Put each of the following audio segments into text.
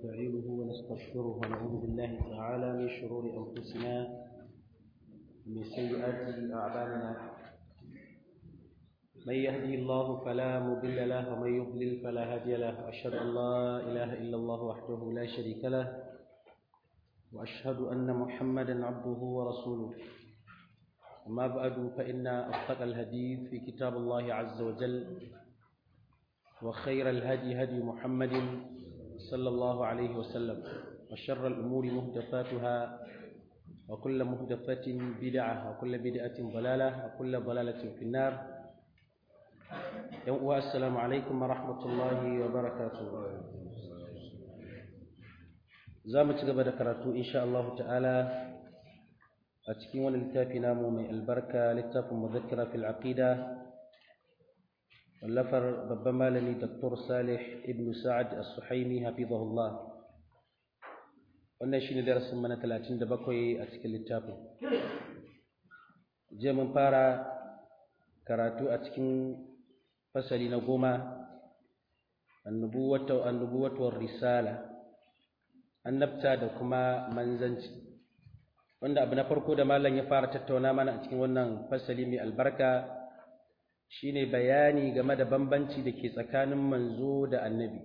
ونستعينه ونستغفره ونعوذ بالله تعالى من شرور أنفسنا ومن سيئات أعمالنا من يهدي الله فلا مضل له ومن يضلل فلا هادي له وأشهد أن لا إله إلا الله وحده لا شريك له وأشهد أن محمدا عبده ورسوله أما بعد فإن أصدق الحديث في كتاب الله عز وجل وخير الهدي هدي محمد صلى الله عليه وسلم وشر الأمور مهدفاتها وكل مهدفة بدعة وكل بدعة ضلالة وكل ضلالة في النار يوم السلام عليكم ورحمة الله وبركاته زامة قبل كراتو إن شاء الله تعالى أتكين للتافي نامو من البركة للتاف مذكرة في العقيدة واللفر ببما لني دكتور صالح ابن سعد السحيمي حفظه الله wannan shine darasin mana 37 a cikin littafin je mun fara karatu a cikin fasali na goma annubuwatu annubuwatu war risala annabta da kuma manzanci wanda abu na farko da malam ya fara tattauna mana a cikin wannan fasali mai albarka shine bayani game da bambanci da ke tsakanin manzo da annabi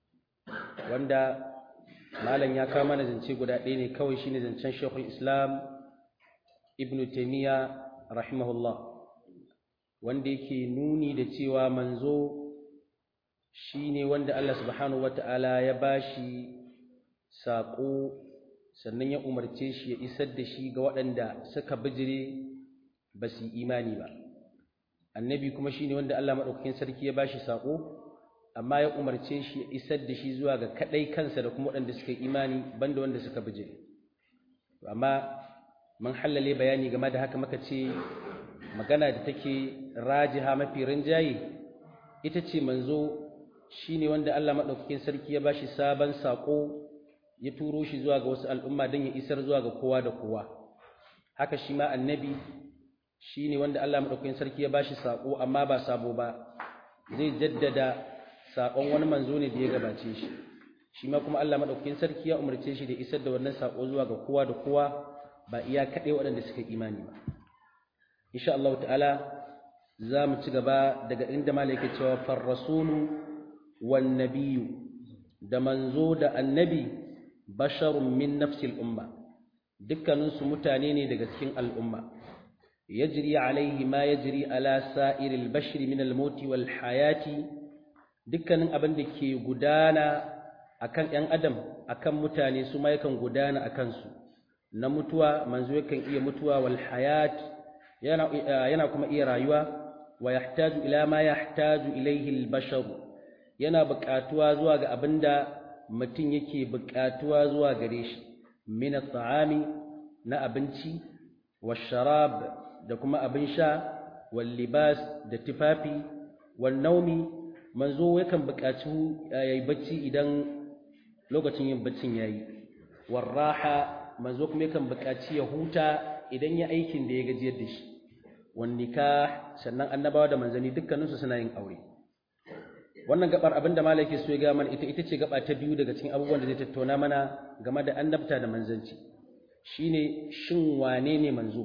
wanda malam ya kawo mana zance guda ɗaya ne kawai shine zancen shekul islam ibn taimiyya rahimahullah wanda yake nuni da cewa manzo shine wanda Allah subhanahu wata'ala ya bashi saƙo sannan ya umarce shi ya isar da shi ga waɗanda suka bijire ba su imani ba annabi kuma shine wanda Allah madaukakin sarki ya bashi sako amma ya umarce shi ya isar da shi zuwa ga kadai kansa da kuma waɗanda suka imani banda wanda suka bijire amma mun hallale bayani game da haka muka ce magana da take rajiha mafi rinjaye ita ce manzo shine wanda Allah madaukakin sarki ya bashi sabon sako ya turo shi zuwa ga wasu al'umma don ya isar zuwa ga kowa da kowa haka shi ma annabi shi ne wanda Allah maɗaukakin sarki ya bashi saƙo amma ba sabo ba zai jaddada saƙon wani manzo ne da ya gabace shi shi ma kuma Allah maɗaukakin sarki ya umarce shi da isar da wannan saƙo zuwa ga kowa da kowa ba iya kaɗai waɗanda suka imani ba insha Allah ta'ala za mu ci gaba daga inda malaka cewa far rasulu wan nabiyyu da manzo da annabi basharun min nafsil umma dukkaninsu mutane ne daga cikin al'umma يجري عليه ما يجري على سائر البشر من الموت والحياة dukkanin abin da ke gudana akan ‘yan adam akan mutane su ma yakan gudana a kansu na mutuwa manzo yakan iya mutuwa wal hayat yana, yana kuma iya rayuwa wa yahtaju ila ma yahtaju ilaihi al yana buƙatuwa zuwa ga abin da mutum yake buƙatuwa zuwa gare shi min at-ta'ami na abinci wa sharab da kuma abin sha wal libas da tufafi wal naumi manzo yakan buƙaci yayi bacci idan lokacin yin baccin yayi war raha manzo kuma yakan buƙaci ya huta idan ya aikin da ya gajiyar da shi wan nikah sannan annabawa da manzani dukkaninsu suna yin aure wannan gabar abin da malaki so ya ga mana ita ita ce gaba ta biyu daga cikin abubuwan da zai tattauna mana game da annabta da manzanci shine shin wane ne manzo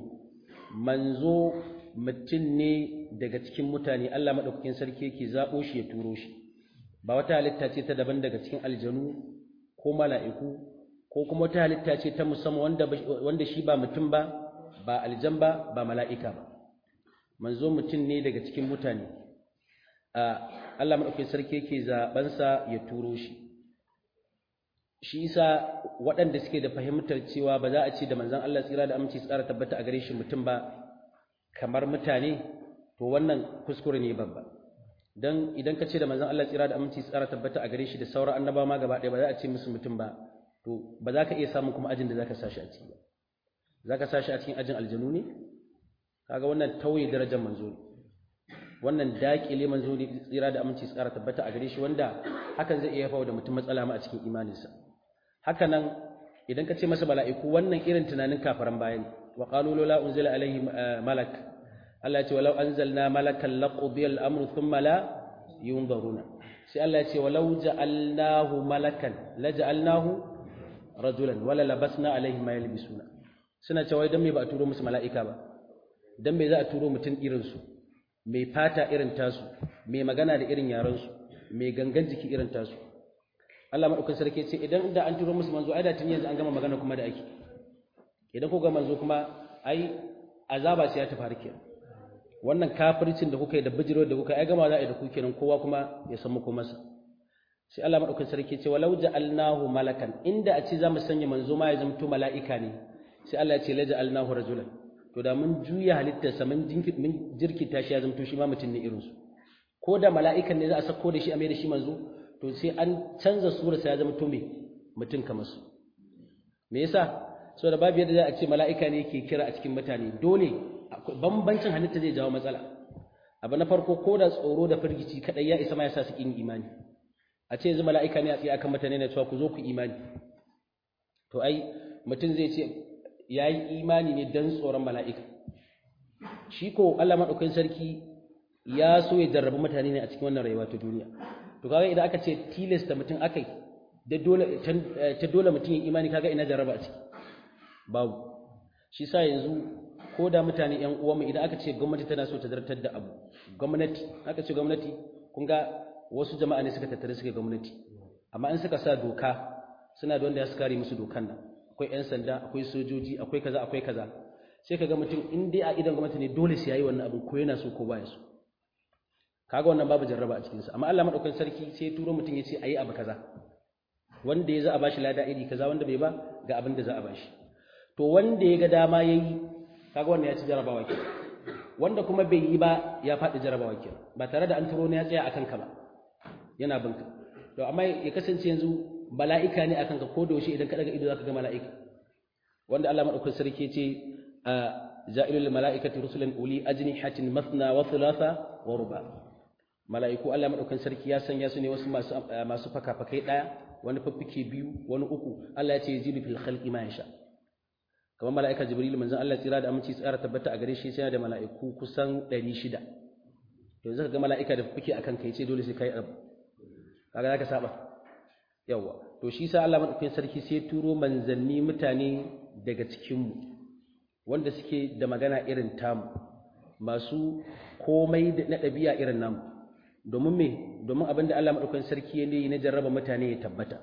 manzo mutum ne daga cikin mutane Allah maɗaukakin sarki yake zaɓo shi ya turo shi ba wata halitta ce ta daban daga cikin aljanu ko mala'iku ko kuma wata halitta ce ta musamman wanda, wanda shi ba mutum ba ba aljan ba ba mala'ika ba manzo mutum ne daga cikin mutane Allah maɗaukakin sarki yake zaɓensa ya turo shi shi isa waɗanda suke da fahimtar cewa ba za a ce da manzon Allah tsira da aminci tsara tabbata a gare shi mutum ba kamar mutane to wannan kuskure ne babba dan idan ka ce da manzon Allah tsira da aminci tsara tabbata a gare shi da sauran annabawa ma gaba ɗaya ba za a ce musu mutum ba to ba za ka iya samun kuma ajin da za ka sashi a ciki ba za ka sashi a cikin ajin aljanu ne kaga wannan tauye darajar manzo ne wannan daƙile manzo ne tsira da aminci tsara tabbata a gare shi wanda hakan zai iya haifar da mutum matsala ma a cikin imaninsa haka nan idan ka ce masa mala'iku wannan irin tunanin kafaran bayan wa qalu la unzila alaihi malak Allah ya ce walau anzalna malakan laqudiya al-amru thumma la yunzaruna sai Allah ya ce walau ja'alnahu malakan la ja'alnahu rajulan wala labasna alaihi ma yalbisuna suna cewa dan me ba a turo musu mala'ika ba dan me za a turo mutum irin su mai fata irin tasu mai magana da irin yaran su mai gangan jiki irin tasu Allah madaukakin sarki ce idan da an turo musu manzo ai da tun yanzu an gama magana kuma da ake idan ko ga manzo kuma ai azaba sai ya tafi harke wannan kafircin da kuka yi da bijiro da kuka yi ai gama za a yi da ku kenan kowa kuma ya san muku masa sai Allah madaukakin sarki ce walau ja'alnahu malakan inda a ce zamu sanya manzo ma ya zamto mala'ika ne sai Allah ya ce la ja'alnahu rajulan to da mun juya halittarsa mun mun jirkita shi ya zamto shi ma mutum ne irin su ko da mala'ikan ne za a sako da shi a mai da shi manzo to sai an canza surarsa ya zamto me mutum kamar su me yasa saboda babu yadda za a ce mala'ika ne yake kira a cikin mutane dole bambancin halitta zai jawo matsala abu na farko ko da tsoro da firgici kadai ya isa ma ya sa su kin imani a ce yanzu mala'ika ne a tsaye akan mutane na cewa ku zo ku imani to ai mutum zai ce ya yi imani ne don tsoron mala'ika shi ko Allah maɗaukakin sarki ya so ya jarrabi mutane ne a cikin wannan rayuwa ta duniya to kaga idan aka ce tilasta mutum akai da dole ta dole mutum ya imani kaga ina jarraba a ciki babu shi sa yanzu ko da mutane ƴan uwanmu idan aka ce gwamnati tana so ta zartar da abu gwamnati aka ce gwamnati kun ga wasu jama'a ne suka tattare suka gwamnati amma in suka sa doka suna da wanda ya su kare musu dokan nan akwai ƴan sanda akwai sojoji akwai kaza akwai kaza sai ka ga mutum in dai a idan gwamnati ne dole sai yayi wannan abin ko yana so ko baya so kaga wannan babu jarraba a cikin sa amma Allah madaukakin sarki sai ya turo mutum ya ce ayi abu kaza wanda ya za a bashi lada iri kaza wanda bai ba ga abin da za a bashi to wanda ya ga dama yayi kaga wannan ya ci jarabawa ke wanda kuma bai yi ba ya faɗi jarabawa ke ba tare da an turo ne ya tsaya akan ka ba yana binka to amma ya kasance yanzu mala'ika ne akan ka ko da yaushe idan ka daga ido zaka ga mala'ika wanda Allah madaukakin sarki ce ja'ilul mala'ikati rusulan uli ajnihatin mathna wa thulatha wa ruba mala'iku Allah madaukakin sarki ya sanya su ne wasu masu masu faka-fakai daya wani faffike biyu wani uku Allah ya ce yajidu fil khalqi ma yasha kamar mala'ika jibril manzon Allah tsira da aminci tsara tabbata a gare shi sai da mala'iku kusan 600 to yanzu ka ga mala'ika da fuke akan kai ce dole sai kai abu kaga zaka saba yawa to shi sa Allah madaukakin sarki sai turo manzanni mutane daga cikin mu wanda suke da magana irin tamu masu komai na ɗabi'a irin namu domin me domin abinda Allah madaukakin sarki ya yi na jarraba mutane ya tabbata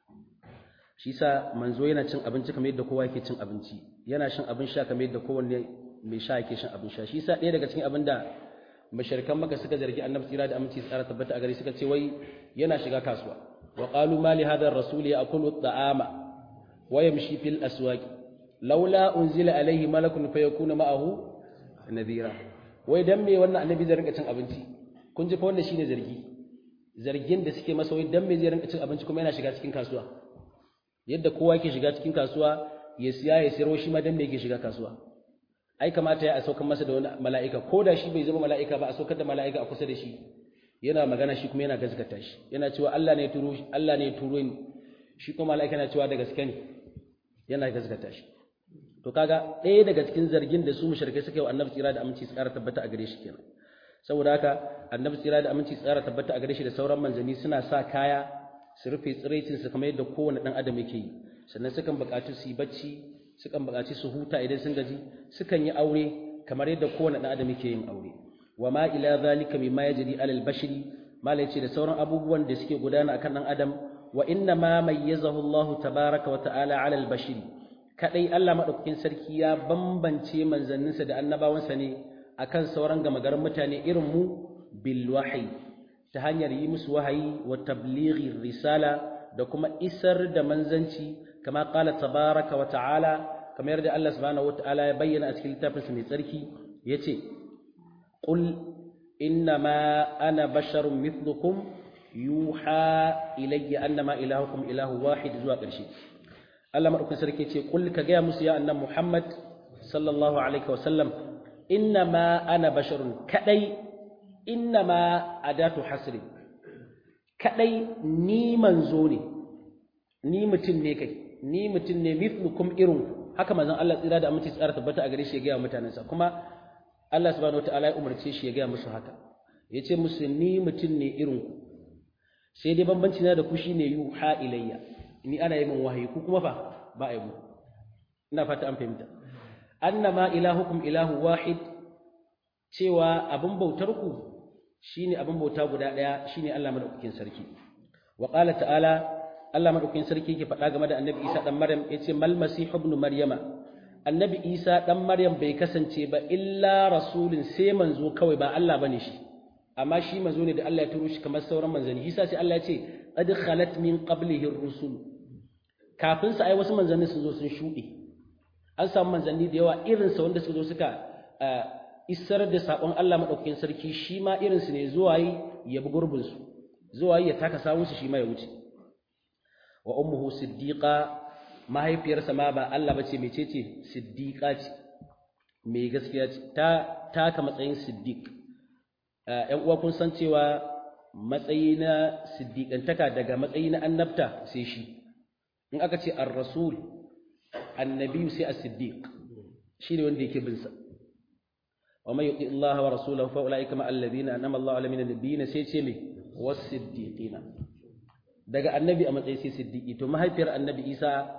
shi sa manzo yana cin abinci kamar yadda kowa yake cin abinci yana shan abin sha kamar yadda kowanne mai sha yake shan abin sha shi sa ɗaya daga cikin abin da masharikan maka suka zargi annabi tsira da aminci tsara tabbata a gare suka ce wai yana shiga kasuwa wa qalu ma li hadha ar-rasul ya'kulu at-ta'ama wa yamshi fil aswaq laula unzila alayhi malakun fayakuna ma'ahu nadhira wai dan me wannan annabi zai rinka cin abinci kun ji fa wannan shine zargi zargin da suke masa wai dan me zai rinka cin abinci kuma yana shiga cikin kasuwa yadda kowa yake shiga cikin kasuwa ya siya ya sayar shi ma dan me yake shiga kasuwa ai kamata ya a saukar masa da wani mala'ika ko da shi bai zama mala'ika ba a saukar da mala'ika a kusa da shi yana magana shi kuma yana gaskata shi yana cewa Allah ne ya turo shi Allah ne ya turo ni shi kuma mala'ika yana cewa da gaske ne yana gaskata shi to kaga ɗaya daga cikin zargin da su mushrikai suka yi wa annabi tsira da aminci tsara tabbata a gare shi kenan saboda haka annabi tsira da aminci tsara tabbata a gare shi da sauran manzanni suna sa kaya su rufe tsiraicin su kamar yadda kowane dan adam yake yi sannan sukan buƙaci su yi bacci sukan buƙaci su huta idan sun gaji sukan yi aure kamar yadda kowane dan adam yake yin aure wa ma ila zalika mimma yajri alal bashari malai ce da sauran abubuwan da suke gudana akan dan adam wa inna ma mayyazahu Allah tabaaraka wa ta'ala alal bashari kadai Allah madaukakin sarki ya bambance manzanninsa da annabawansa ne akan sauran gamagarin mutane irin mu bil wahyi ta hanyar yi musu wahayi wa tablighi risala da kuma isar da manzanci kama qala tabaraka wa ta'ala kamar yadda Allah subhanahu wa ta'ala ya bayyana a cikin littafinsa mai tsarki yace qul innama ana basharun mithlukum yuha ilayya annama ilahukum ilahu wahid zuwa ƙarshe Allah madaukakin sarki yace qul ka ga musu ya annabi Muhammad sallallahu alaihi wa sallam innama ana basharun kadai innama adatu hasri kadai ni manzo ne ni mutum ne kai ni mutum ne mithlukum irin haka manzon Allah tsira da aminci tsara tabbata a gare shi ya ga mutanensa kuma Allah subhanahu wataala ya umarce shi ya ga musu haka yace musu ni mutum ne irin ku sai dai bambanci na da ku shine yuha ilayya ni ana yi min wahayi ku kuma fa ba a yi mu ina fata an fahimta annama ilahukum ilahu wahid cewa abin bautar ku shine abin bauta guda daya shine Allah madaukakin sarki wa qala ta'ala Allah madaukakin sarki yake faɗa game da Annabi Isa dan Maryam yace mal masih ibn maryama Annabi Isa dan Maryam bai kasance ba illa rasulun sai manzo kawai ba Allah bane shi amma shi manzo ne da Allah ya turo shi kamar sauran manzanni shi sai Allah ya ce qad khalat min qablihi ar-rusul kafin sa ai wasu manzanni sun zo sun shuɗe an samu manzanni da yawa irin sa wanda suka zo suka isar da sakon Allah madaukakin sarki shi ma irin su ne zuwa yi ya bi gurbin su zuwa yi ya taka sawun su shi ma ya wuce wa ummuhu siddiqa mahaifiyarsa ma ba Allah bace mecece siddiqa ce mai gaskiya ce ta taka matsayin siddiq ‘yan uwa kun san cewa matsayi na siddiƙantaka daga matsayi na annabta sai shi in aka ce ar-rasul annabiyu sai as-siddiq shi ne wanda yake bin sa wa may yuti Allah wa rasulahu fa ulaika ma alladhina anama Allah ala min nabiyina sai ce me was-siddiqina daga annabi a matsayi sai siddiqi to mahaifiyar annabi Isa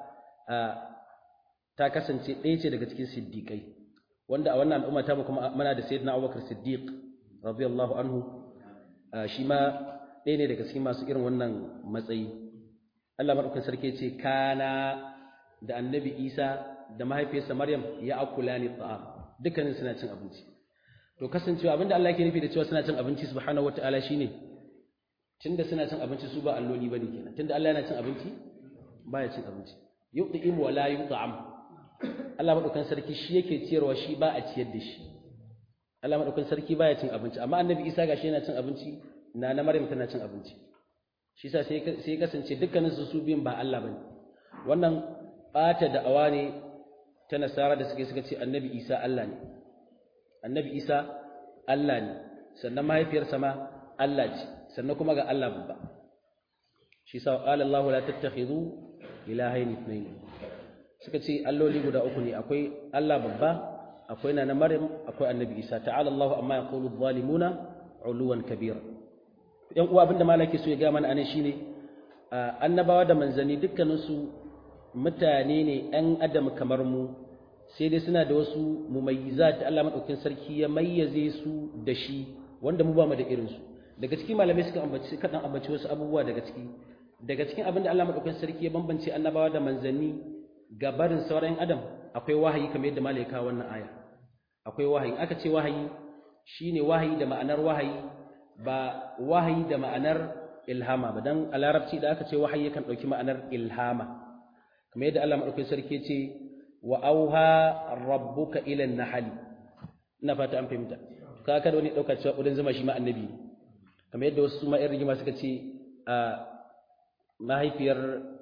ta kasance ɗaya ce daga cikin siddiqai wanda a wannan al'umma ta mu kuma muna da sayyidina Abubakar Siddiq radiyallahu anhu shi ma ɗaya ne daga cikin masu irin wannan matsayi Allah madaukakin sarki ce kana da annabi Isa da mahaifiyarsa Maryam ya akula ni ta'am dukkanin suna cin abinci to kasancewa abinda Allah yake nufi da cewa suna cin abinci subhanahu wataala shine tunda suna cin abinci su ba alloli bane kenan tunda Allah yana cin abinci baya cin abinci yu'tim wa la yut'am Allah madaukakin sarki shi yake ciyarwa shi ba a ciyar da shi Allah madaukakin sarki baya cin abinci amma annabi Isa gashi yana cin abinci na na Maryam tana cin abinci shi yasa sai sai kasance dukkanin su su biyun ba Allah bane wannan bata da awa ne ta nasara da suke suka ce annabi Isa Allah ne annabi Isa Allah ne sannan mahaifiyarsa ma Allah ce sannan kuma ga Allah babba shi yasa qala Allah la tattakhidhu ilahayn ithnayn suka ce alloli guda uku ne akwai Allah babba akwai na Maryam akwai Annabi Isa ta'ala Allahu amma yaqulu adh-dhalimuna 'uluwan kabira yan uwa abinda malaki so ya ga mana anan shine annabawa da manzani dukkanin su mutane ne ɗan adam kamar mu sai dai suna da wasu mumayyizat Allah madaukakin sarki ya mayyaze su da shi wanda mu ba mu da irin su daga cikin malamai suka ambaci kadan ambaci wasu abubuwa daga ciki daga cikin abinda Allah madaukakin sarki ya bambance annabawa da manzanni ga barin sauran adam akwai wahayi kamar yadda malai kawo wannan aya akwai wahayi aka ce wahayi shine wahayi da ma'anar wahayi ba wahayi da ma'anar ilhama ba dan a larabci da aka ce wahayi yakan dauki ma'anar ilhama kamar yadda Allah madaukakin sarki ce wa auha rabbuka ila an-nahl ina fata an fahimta ka kada wani dauka cewa kudin zama shi ma annabi kamar yadda wasu ma irin rigima suka ce a mahaifiyar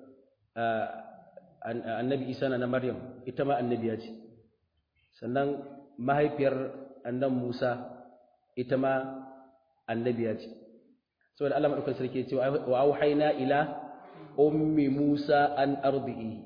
annabi isa na maryam ita ma annabiya ce sannan mahaifiyar annan musa ita ma annabiya ce saboda Allah madaukakin sarki ce wa auhayna ila ummi musa an ardihi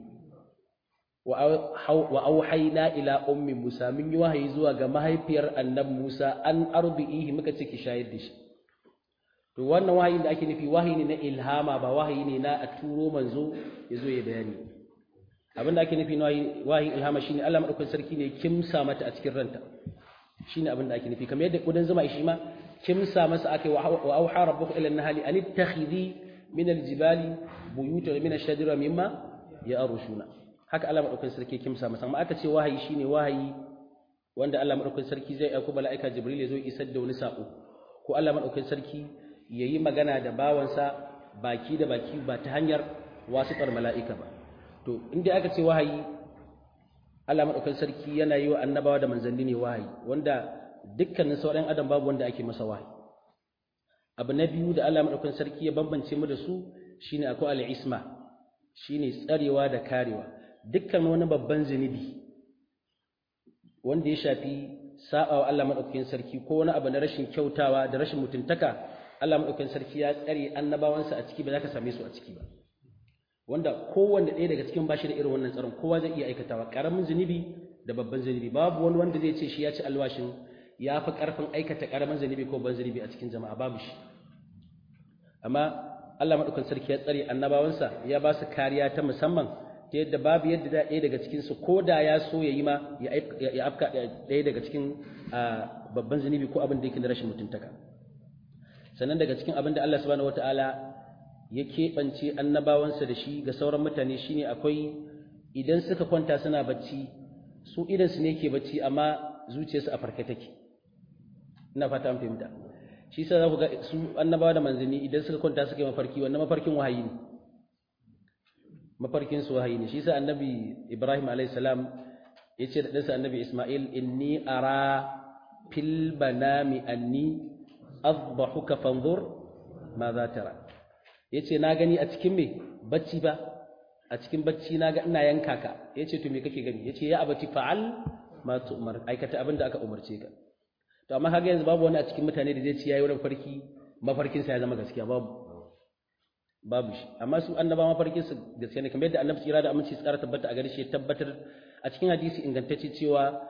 wa auhayna ila ummi musa mun yi wahayi zuwa ga mahaifiyar annab musa an ardihi muka ce ki shayar da shi to wannan wahayin da ake nufi wahayi ne na ilhama ba wahayi ne na a turo manzo ya zo ya bayani abin da ake nufi na wahayin ilhama shine Allah madaukakin sarki ne kimsa mata a cikin ranta shine abin da ake nufi kamar yadda kudan zuma shi ma kimsa masa ake wa auha rabbuka ila an-nahli an ittakhidhi min al-jibali buyutan min ash-shajara mimma ya'rushuna haka Allah madaukakin sarki kimsa masa amma aka ce wahayi shine wahayi wanda Allah madaukakin sarki zai aika mala'ika Jibril ya zo isar da wani sako ko Allah madaukakin sarki yayi magana da bawansa baki da baki ba ta hanyar wasitar mala'ika ba to inda aka ce wahayi Allah madaukakin sarki yana yi wa annabawa da manzanni ne wahayi wanda dukkanin sauran adam babu wanda ake masa wahayi abu na biyu da Allah madaukakin sarki ya bambance mu da su shine akwai al-isma shine tsarewa da karewa dukkan wani babban zunubi wanda ya shafi saba wa Allah madaukakin sarki ko wani abu na rashin kyautawa da rashin mutuntaka Allah madaukakin sarki ya tsare annabawansa a ciki ba za ka same su a ciki ba wanda kowanne ɗaya daga cikin bashi da irin wannan tsaron kowa zai iya aikatawa ƙaramin zunubi da babban zunubi babu wani wanda zai ce shi ya ci alwashin ya fi ƙarfin aikata ƙaramin zunubi ko babban zunubi a cikin jama'a babu shi amma Allah madaukakin sarki ya tsare annabawansa ya ba su kariya ta musamman ta yadda babu yadda da ɗaya daga cikin su ko da ya so ya yi ma ya afka ɗaya daga cikin babban zunubi ko abin da yake na rashin mutuntaka sannan daga cikin abin da Allah subhanahu wataala ya keɓance annabawansa da shi ga sauran mutane shine akwai idan suka kwanta suna bacci su idan su ne ke bacci amma zuciyarsu a farke take ina fata an fahimta shi yasa za ku ga su annabawa da manzanni idan suka kwanta suka yi mafarki wannan mafarkin wahayi ne mafarkin su wahayi ne shi yasa annabi Ibrahim alayhi salam ya ce da ɗansa annabi Ismail inni ara fil banami anni azbahuka fanzur ma za tara yace na gani a cikin me bacci ba a cikin bacci na ga ina yanka ka yace to me kake gani yace ya abati fa'al ma tu'mar aikata abin da aka umarce ka to amma kaga yanzu babu wani a cikin mutane da zai ci yayi wurin farki mafarkin sa ya zama gaskiya babu babu shi amma su annaba mafarkin su gaskiya ne kamar yadda annabi tsira da aminci tsara tabbata a gare shi tabbatar a cikin hadisi ingantacce cewa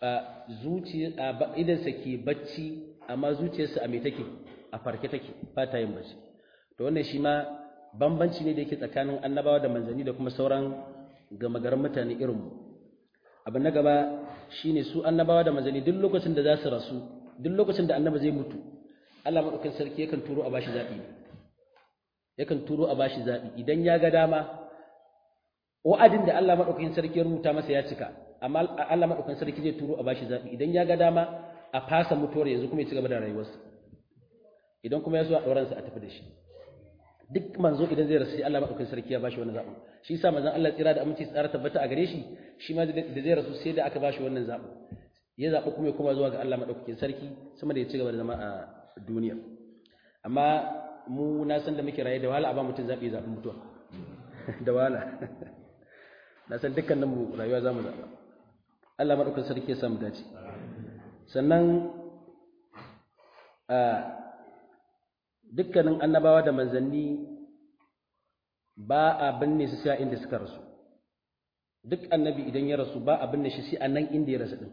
zuciya idan sa ke bacci amma zuciyarsa a me take a farke take ba ta yin bacci to wannan shi ma bambanci ne da yake tsakanin annabawa da manzanni da kuma sauran gama garin mutane irin mu abu na gaba shine su annabawa da manzanni duk lokacin da za su rasu duk lokacin da annabi zai mutu Allah madaukakin sarki yakan turo a bashi zabi yakan turo a bashi zabi idan ya ga dama wa'adin da Allah madaukakin sarki ya rubuta masa ya cika amma Allah madaukakin sarki zai turo a bashi zabi idan ya ga dama a fasa mutuwar yanzu kuma ya ci gaba da rayuwarsa idan kuma ya zo a ɗauransa a tafi da shi duk manzo idan zai rasu Allah madaukakin sarki ya bashi wannan zaɓin shi yasa manzon Allah tsira da aminci tsara tabbata a gare shi shi ma da zai rasu sai da aka bashi wannan zaɓin ya zaɓi kuma ya koma zuwa ga Allah madaukakin sarki sama da ya ci gaba da zama a duniya amma mu na san da muke raye da wahala a ba mutum zaɓi zaɓin mutuwa da wahala na san dukkanin mu rayuwa za mu zaɓa Allah madaukakin sarki ya samu dace sannan dukkanin annabawa da manzanni ba a binne su sai inda suka rasu duk annabi idan ya rasu ba a binne shi sai a nan inda ya rasu din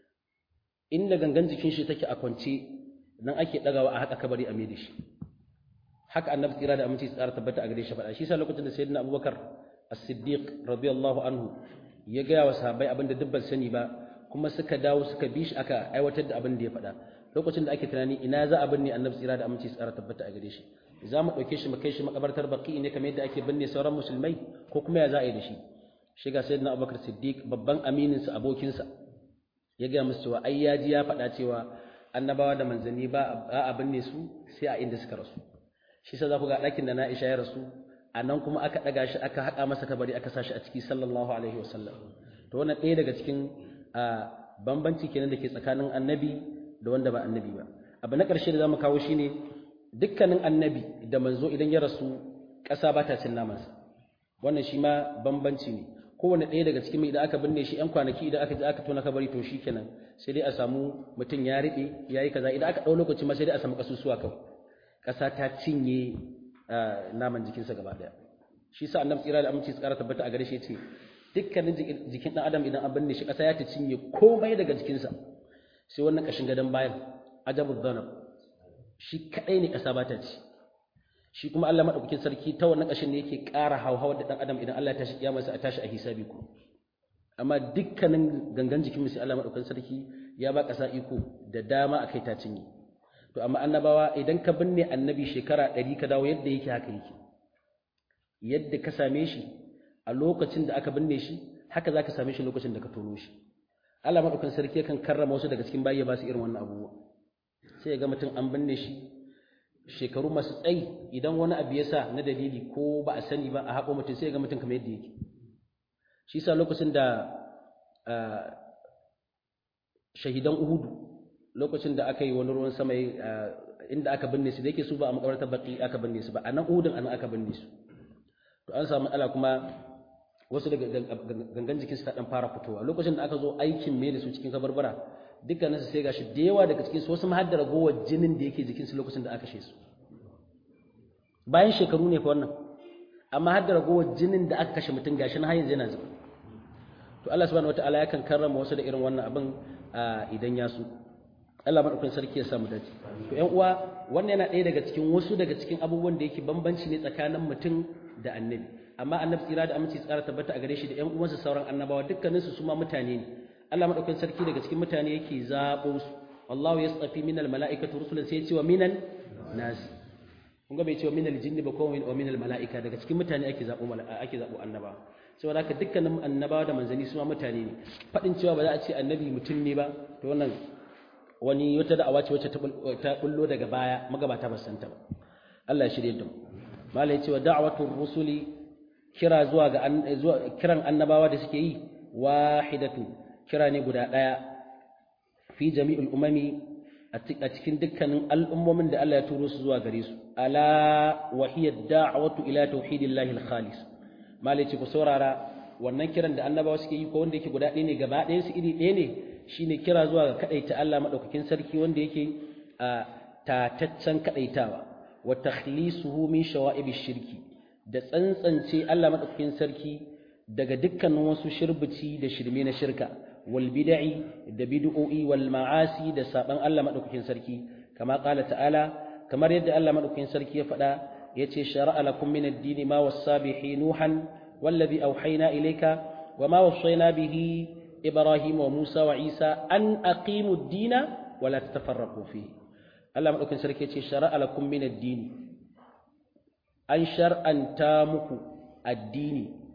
inda gangan jikin shi take a kwance nan ake dagawa a haka kabari a da shi haka annabi tsira da aminci tsara tabbata a gare shi faɗa shi sa lokacin da sayyidina abubakar as-siddiq radiyallahu anhu ya gaya wa sahabbai abinda duk ban sani ba kuma suka dawo suka bi shi aka aiwatar da abin da ya faɗa lokacin da ake tunani ina za a binne annabi tsira da aminci tsara tabbata a gare shi za mu ɗauke shi mu kai shi makabartar baki ne kamar yadda ake binne sauran musulmai ko kuma ya za a yi da shi shiga sayyidina abubakar siddiq babban amininsa abokinsa ya gaya musu cewa ai ya ji ya faɗa cewa annabawa da manzanni ba a binne su sai a inda suka rasu shi sa za ku ga ɗakin da na isha ya rasu a nan kuma aka ɗaga shi aka haƙa masa kabari aka sa shi a ciki sallallahu alaihi wasallam to wannan ɗaya daga cikin bambanci kenan da ke tsakanin annabi da wanda ba annabi ba abu na ƙarshe da za mu kawo shi ne dukkanin annabi da manzo idan ya rasu ƙasa ba ta cin namansa wannan shi ma bambanci ne kowane ɗaya daga cikin idan aka binne shi 'yan kwanaki idan aka je aka tona kabari to shi kenan sai dai a samu mutum ya riɓe ya yi kaza idan aka ɗau lokaci ma sai dai a samu ƙasusuwa kawai ƙasa ta cinye naman jikinsa gaba ɗaya shi sa annabi tsira da aminci tsara tabbata a gare shi ce dukkanin jikin ɗan adam idan an binne shi ƙasa ya ta cinye komai daga jikinsa sai wannan ƙashin gadon bayan ajabu dhanab shi kaɗai ne ƙasa ba ta ci shi kuma Allah madaukakin sarki ta wannan ƙashin ne yake ƙara hauhawar da ɗan adam idan Allah ya tashi kiyamarsa a tashi a hisabi ku amma dukkanin gangan jikin sai Allah madaukakin sarki ya ba ƙasa iko da dama a kai ta cinye to amma annabawa idan ka binne annabi shekara ɗari ka dawo yadda yake haka yake yadda ka same shi a lokacin da aka binne shi haka za ka same shi lokacin da ka tono shi Allah madaukakin sarki yakan karrama wasu daga cikin bayi ya ba su irin wannan abubuwa sai ya ga mutum an binne shi shekaru masu tsayi idan wani abu ya sa na dalili ko ba a sani ba a haƙo mutum sai ya ga mutum kamar yadda yake shi sa lokacin da shahidan uhudu lokacin da aka yi wani ruwan sama inda aka binne su da yake su ba a makabartar baki aka binne su ba a nan uhudun anan aka binne su to an samu ala kuma wasu daga gangan jikin su ta dan fara fitowa lokacin da aka zo aikin me da su cikin kabarbara dukkanin su sai gashi da yawa daga cikin su wasu ma har da ragowar jinin da yake jikin su lokacin da aka kashe su bayan shekaru ne fa wannan amma har da ragowar jinin da aka kashe mutum gashi na har yanzu yana zuba to Allah subhanahu wataala yakan karrama wasu da irin wannan abin idan ya su Allah madaukakin sarki ya samu dace to ƴan uwa wannan yana ɗaya daga cikin wasu daga cikin abubuwan da yake bambanci ne tsakanin mutum da annabi amma annabi tsira da aminci tsara tabbata a gare shi da ƴan uwansa sauran annabawa dukkaninsu su ma mutane ne Allah madaukakin sarki daga cikin mutane yake zabo su wallahu yastafi minal mala'ikati rusulan sai ya ce wa minan nas kun ga bai ce wa minal jinni ba ko wa minal mala'ika daga cikin mutane ake zabo ake zabo annabawa saboda haka dukkanin annabawa da manzanni su ma mutane ne fadin cewa ba za a ce annabi mutum ne ba to wannan wani wata da'awa ce wacce ta bullo daga baya magabata ba santa ba Allah ya shirye da mu malai cewa da'watur rusuli kira zuwa ga kiran annabawa da suke yi wahidatu kira ne guda daya fi jami'ul umami a cikin dukkanin al'ummomin da Allah ya turo su zuwa gare su ala wa hiya da'watu ila tauhidillahi al-khalis malai ce ku saurara wannan kiran da annabawa suke yi ko wanda yake guda ɗaya ne gaba ɗayan su iri ɗaya ne shine kira zuwa ga kadaita Allah madaukakin sarki wanda yake a tataccen kadaitawa wa takhlisuhu min shawa'ibish shirki da tsantsance Allah madaukakin sarki daga dukkanin wasu shirbici da shirme na shirka wal bid'i da bid'o'i wal ma'asi da saban Allah madaukakin sarki kama qala ta'ala kamar yadda Allah madaukakin sarki ya faɗa yace shar'a lakum min ad-din ma wassa bihi nuhan wallazi awhayna ilayka wama wassayna bihi إبراهيم وموسى وعيسى أن أقيموا الدين ولا تتفرقوا فيه الله مدوكين سركي يتي شرع لكم من الدين أن شرعا تامك الدين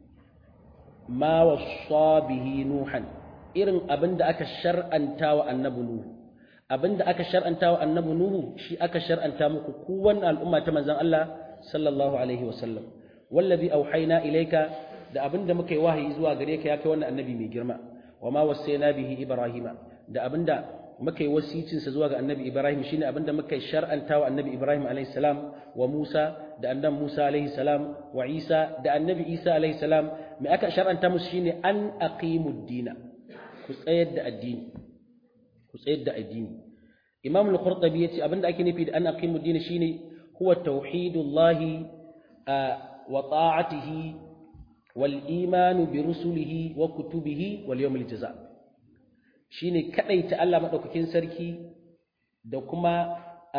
ما وصى به نوحا إرن أبند أكا شرعا تاوى النبو نوح أبند أكا شرعا تاوى النبو نوح شي أكا شرعا تامك قوان الأمة تمزان الله صلى الله عليه وسلم والذي أوحينا إليك da abin da muka yi wahayi zuwa gare ka ya kai wannan annabi mai girma wa ma wasaina bihi ibrahima da abinda muka yi wasicin sa zuwa ga annabi ibrahim shine abinda muka shar'anta wa annabi ibrahim alayhi salam wa musa da annabi musa alayhi salam wa isa da annabi isa alayhi salam me aka shar'anta musu shine an aqimud dina ku tsayar da addini ku tsayar da addini imam al-qurtubi yace abinda ake nufi da an aqimud dina shine huwa tauhidullahi wa ta'atihi والإيمان برسله وكتبه واليوم الجزاء shine kadaita Allah madaukakin sarki da kuma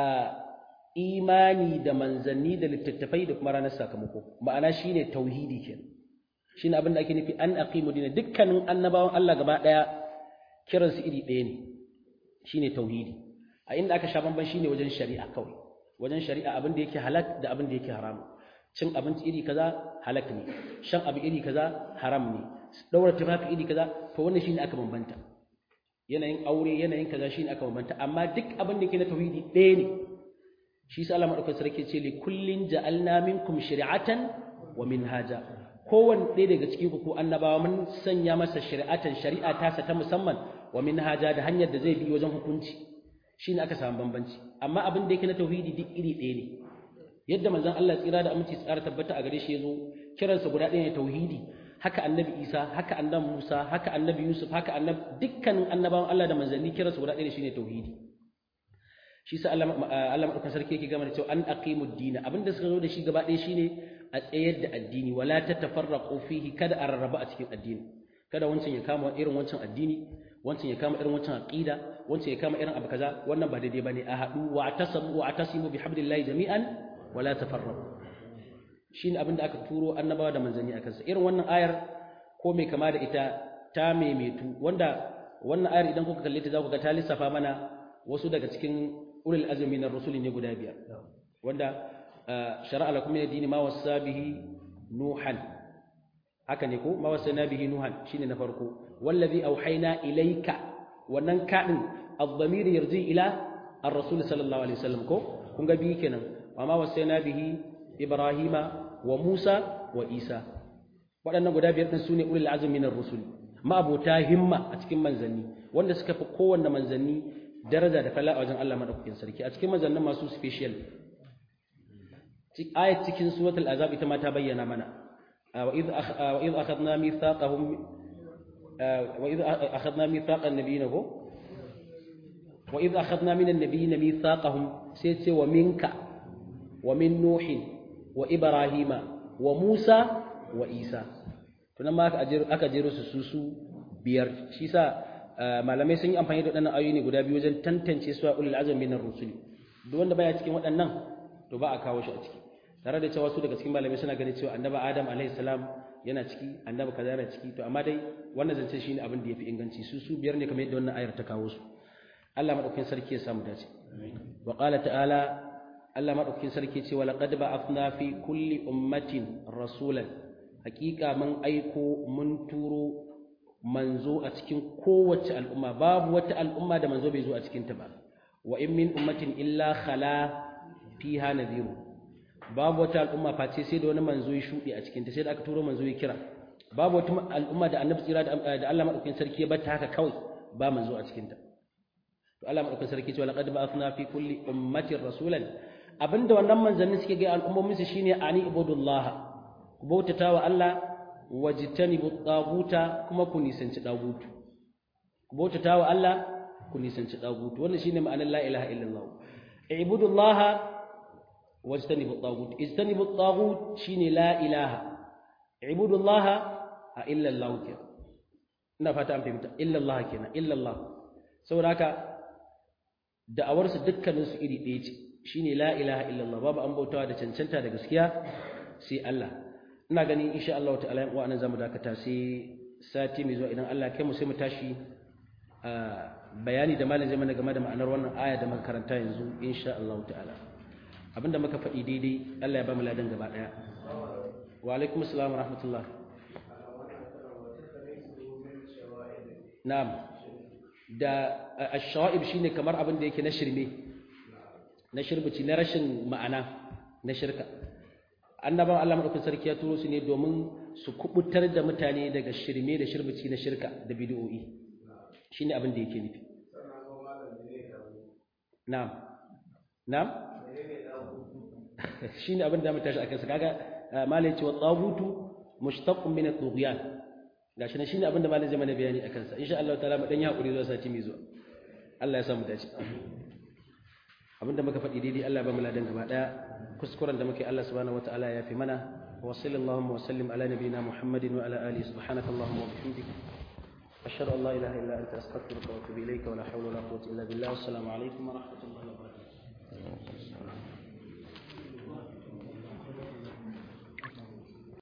imani da manzanni da littattafai da kuma ranar sakamako ma'ana shine tauhidi kenan shine abin da ake nufi an aqimu dina dukkanin annabawan Allah gaba daya kiran su iri ɗaya ne shine tauhidi a inda aka sha bamban shine wajen shari'a kawai wajen shari'a abin da yake halak da abin da yake haram cin abinci iri kaza halak ne shan abu iri kaza haram ne daura tufafi iri kaza to wannan shine aka bambanta yanayin aure yanayin kaza shine aka bambanta amma duk abin da yake na tauhidi ɗaya ne shi sa Allah madaukakin sarki ce li kullin ja'alna minkum shari'atan wa minhaja kowanne ɗaya daga cikin ku ko annabawa mun sanya masa shari'atan shari'a tasa ta musamman wa minhaja da hanyar da zai bi wajen hukunci shine aka samu bambanci amma abin da yake na tauhidi duk iri ɗaya ne yadda manzon Allah tsira da aminci tsara tabbata a gare shi yazo kiransa guda ɗaya ne tauhidi haka annabi Isa haka annabi Musa haka annabi Yusuf haka annabi dukkanin annabawan Allah da manzanni kiransa guda ɗaya ne shine tauhidi shi sa Allah Allah madaukakin sarki yake gama da cewa an aqimud din abinda suka zo da shi gaba ɗaya shine a tsayar da addini wala tatafarraqu fihi kada a rarraba a cikin addini kada wancan ya kama irin wancan addini wancan ya kama irin wancan aqida wancan ya kama irin abu kaza wannan ba daidai bane a haɗu wa atasamu wa atasimu bihablillahi jami'an wala tafarraqu shine abinda aka turo annabawa da manzanni akan sa irin wannan ayar ko mai kama da ita ta maimaitu wanda wannan ayar idan kuka kalle ta za ku ga ta lissafa mana wasu daga cikin ulul azmi na rusuli ne guda biyar wanda shar'a lakum min ad-din ma wasa bihi nuhan haka ne ko ma wasa bihi nuhan shine na farko wallazi auhayna ilayka wannan kadin ad-damir yarji ila ar-rasul sallallahu alaihi wasallam ko kun ga bi kenan wa ma wasayna bihi ibrahima wa musa wa isa waɗannan guda biyar din sune ulul azmi minar rusul ma abota himma a cikin manzanni wanda suka fi kowanne manzanni daraja da fala a wajen Allah madaukakin sarki a cikin manzannin masu special ayat cikin suratul azab ita ma ta bayyana mana wa idh wa idh akhadna mithaqahum wa idh akhadna mithaqan nabiyina wa idh akhadna minan nabiyina mithaqahum sai ce wa minka wa min nuhin wa ibrahima wa musa wa isa tunan ma aka jero su su su biyar shi sa malamai sun yi amfani da waɗannan ayoyi ne guda biyu wajen tantance su a ulul azmi minar rusuli duk wanda baya cikin waɗannan to ba a kawo shi a ciki tare da cewa su daga cikin malamai suna ganin cewa annabi adam alaihi salam yana ciki annabi kaza yana ciki to amma dai wannan zance shine abin da yafi inganci su su biyar ne kamar yadda wannan ayar ta kawo su Allah madaukakin sarki ya samu dace wa qala ta'ala Allah madaukakin sarki ce wa laqad ba'athna fi kulli ummatin rasulan hakika mun aiko mun turo manzo a cikin kowace al'umma babu wata al'umma da manzo bai zo a cikin ta ba wa in min ummatin illa khala fiha nadhiru babu wata al'umma face sai da wani manzo ya shuɗe a cikinta sai da aka turo manzo ya kira babu wata al'umma da annabi tsira da Allah madaukakin sarki ya bata haka kawai ba manzo a cikinta to Allah madaukakin sarki ce laqad ba'athna fi kulli ummatin rasulan abinda wannan manzanni suke ga al'ummomin su shine ani ibudullah ku bautata wa Allah wajtanibu taguta kuma ku nisanci dagutu ku bautata wa Allah ku nisanci dagutu wannan shine ma'anar la ilaha illallah ibudullah واجتنبوا الطاغوت اجتنبوا الطاغوت شيني لا إله اعبدوا الله إلا الله كنا ina fata an fahimta illa Allah kenan illa Allah saboda haka da'awar su dukkanin su iri ɗaya ce shine la ilaha illa Allah babu an bautawa da cancanta da gaskiya sai Allah ina gani insha Allah ta'ala yan uwa nan zamu dakata sai sati mai zuwa idan Allah kai mu sai mu tashi bayani da malam zai mana game da ma'anar wannan aya da muka karanta yanzu insha Allah ta'ala abinda muka faɗi daidai Allah ya ba mu ladan gaba ɗaya wa alaikum assalam wa rahmatullah na'am da ash-shawa'ib shine kamar abin da yake na shirme na shirbici na rashin ma'ana na shirka annabawan Allah madaukakin sarki ya turo su ne domin su kubutar da mutane daga shirme da shirbici na shirka da bid'o'i shine abin da yake nufi na'am na'am shine abin da mu tashi akan sa kaga malai ce wa tagutu mushtaqqun min at-tughyan gashi ne shine abin da malai zai mana bayani akan sa insha Allah ta'ala mu dan yi hakuri zuwa sati mai zuwa Allah ya samu dace abin da muka faɗi daidai Allah ya ba mu ladan gaba daya kuskuren da muke Allah subhanahu wataala ya fi mana wa sallallahu wa sallim ala nabiyyina Muhammadin wa ala alihi subhanaka allahumma wa bihamdika ashhadu an la ilaha illa anta astaghfiruka wa atubu ilayka wa la hawla wa la quwwata illa billah assalamu alaikum wa rahmatullahi wa barakatuh